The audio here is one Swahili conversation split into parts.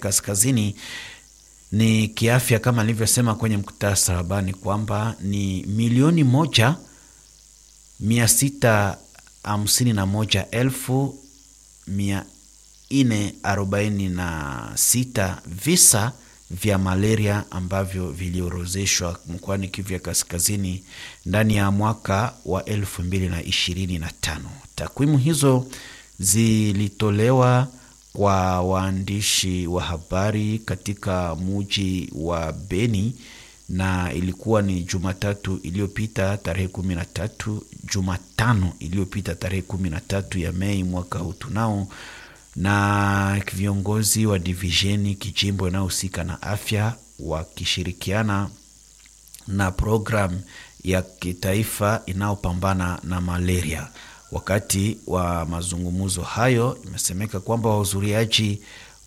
Kaskazini ni kiafya, kama nilivyosema kwenye mkutasari habari kwamba ni milioni moja mia sita hamsini na moja elfu mia nne arobaini na sita visa vya malaria ambavyo viliorozeshwa mkoani Kivu ya Kaskazini ndani ya mwaka wa elfu mbili na ishirini na tano. Takwimu hizo zilitolewa kwa waandishi wa habari katika muji wa Beni na ilikuwa ni Jumatatu iliyopita tarehe kumi na tatu, Jumatano iliyopita tarehe kumi na tatu ya Mei mwaka huu tunao na viongozi wa divisheni kijimbo inayohusika na afya wakishirikiana na programu ya kitaifa inayopambana na malaria. Wakati wa mazungumzo hayo, imesemeka kwamba wahudhuriaji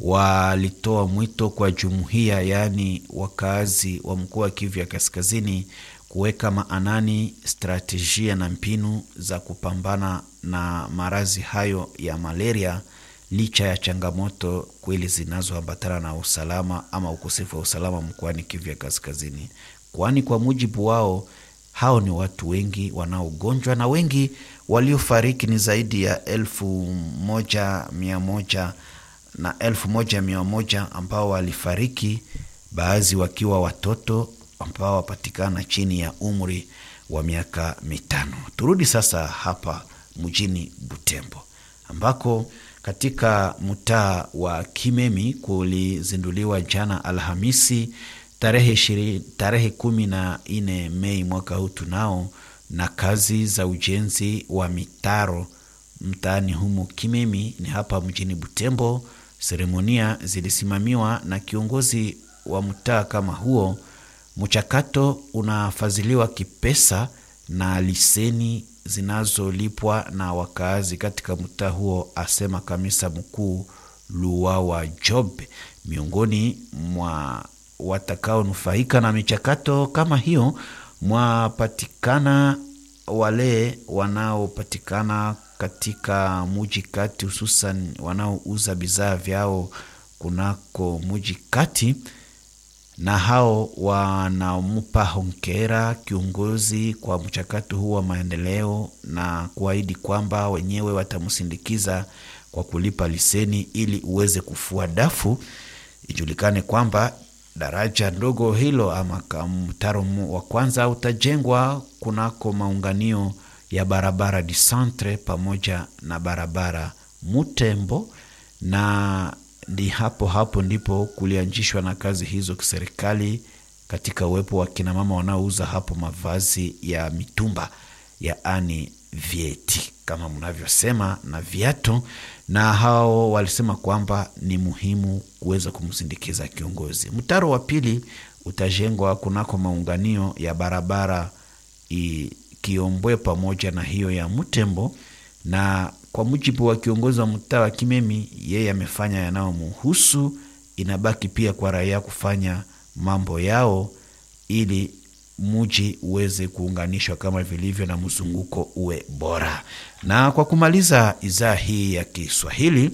walitoa mwito kwa jumuiya, yaani wakazi wa mkoa wa Kivu ya Kaskazini kuweka maanani stratejia na mbinu za kupambana na maradhi hayo ya malaria licha ya changamoto kweli zinazoambatana na usalama ama ukosefu wa usalama mkoani Kivu ya Kaskazini, kwani kwa mujibu wao hao ni watu wengi wanaogonjwa na wengi waliofariki ni zaidi ya elfu moja mia moja na elfu moja mia moja ambao walifariki, baadhi wakiwa watoto ambao wapatikana chini ya umri wa miaka mitano. Turudi sasa hapa mjini Butembo ambako katika mtaa wa Kimemi kulizinduliwa jana Alhamisi tarehe ishirini, tarehe kumi na nne Mei mwaka huu tunao na kazi za ujenzi wa mitaro mtaani humo Kimemi ni hapa mjini Butembo. Seremonia zilisimamiwa na kiongozi wa mtaa kama huo. Mchakato unafadhiliwa kipesa na liseni zinazolipwa na wakaazi katika mtaa huo, asema kamisa mkuu Luwawa Job. Miongoni mwa watakaonufaika na michakato kama hiyo mwapatikana wale wanaopatikana katika muji kati, hususan wanaouza bidhaa vyao kunako muji kati na hao wanampa hongera kiongozi kwa mchakato huu wa maendeleo na kuahidi kwamba wenyewe watamsindikiza kwa kulipa liseni ili uweze kufua dafu. Ijulikane kwamba daraja ndogo hilo ama mtaro wa kwanza utajengwa kunako maunganio ya barabara di centre pamoja na barabara Mutembo na ndi hapo hapo ndipo kulianzishwa na kazi hizo kiserikali katika uwepo wa kinamama wanaouza hapo mavazi ya mitumba yaani vieti kama mnavyosema na viatu, na hao walisema kwamba ni muhimu kuweza kumsindikiza kiongozi. Mtaro wa pili utajengwa kunako maunganio ya barabara Kiombwe pamoja na hiyo ya Mutembo na kwa mujibu wa kiongozi wa mtaa wa Kimemi, yeye amefanya yanayomuhusu. Inabaki pia kwa raia kufanya mambo yao ili muji uweze kuunganishwa kama vilivyo na mzunguko uwe bora. Na kwa kumaliza idhaa hii ya Kiswahili,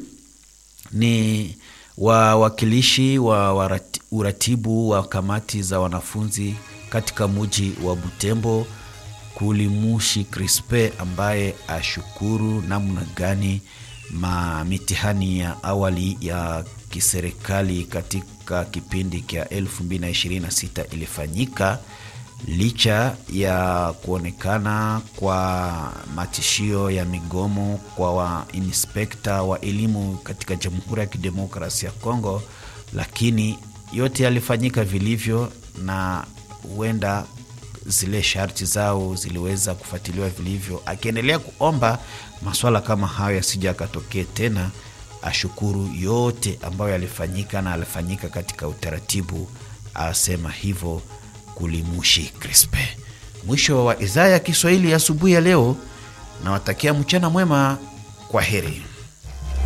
ni wawakilishi wa uratibu wa kamati za wanafunzi katika muji wa Butembo Kulimushi Crispe ambaye ashukuru namna gani ma mitihani ya awali ya kiserikali katika kipindi cha 2026 ilifanyika licha ya kuonekana kwa matishio ya migomo kwa wainspekta wa elimu katika Jamhuri ya Kidemokrasia ya Kongo, lakini yote yalifanyika vilivyo na huenda zile sharti zao ziliweza kufuatiliwa vilivyo, akiendelea kuomba maswala kama hayo yasija akatokee tena. Ashukuru yote ambayo yalifanyika na alifanyika katika utaratibu, asema hivyo Kulimushi Crispe. Mwisho wa idhaa ya Kiswahili asubuhi ya leo, nawatakia mchana mwema. Kwa heri.